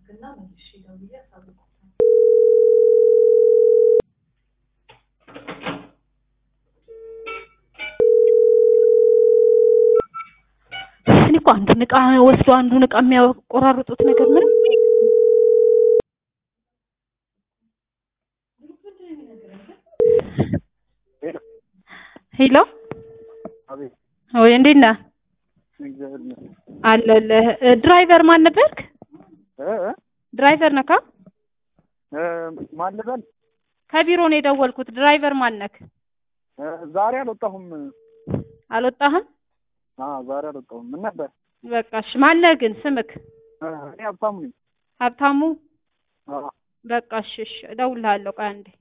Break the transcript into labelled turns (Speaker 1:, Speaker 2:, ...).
Speaker 1: እኔ እኮ አንዱን እቃ ወስዶ አንዱን እቃ የሚያቆራርጡት ነገር ምንም ሄሎ
Speaker 2: አቤት
Speaker 1: ወይ እንዴት ነህ?
Speaker 2: እግዚአብሔር ይመስገን።
Speaker 1: አለሁልህ። ድራይቨር ማን ነበርክ?
Speaker 2: እ እ
Speaker 1: ድራይቨር ነካ?
Speaker 2: እ ማን ልበል?
Speaker 1: ከቢሮ ነው የደወልኩት። ድራይቨር ማን ነክ?
Speaker 2: እ ዛሬ አልወጣሁም።
Speaker 1: አልወጣህም?
Speaker 2: አ ዛሬ አልወጣሁም። ምን ነበር?
Speaker 1: በቃ እሺ። ማነህ ግን ስምክ?
Speaker 2: እ እኔ ሀብታሙ ነኝ።
Speaker 1: ሀብታሙ?
Speaker 2: አ
Speaker 1: በቃ እሺ፣ እሺ እደውልልሃለሁ። ቆይ አንዴ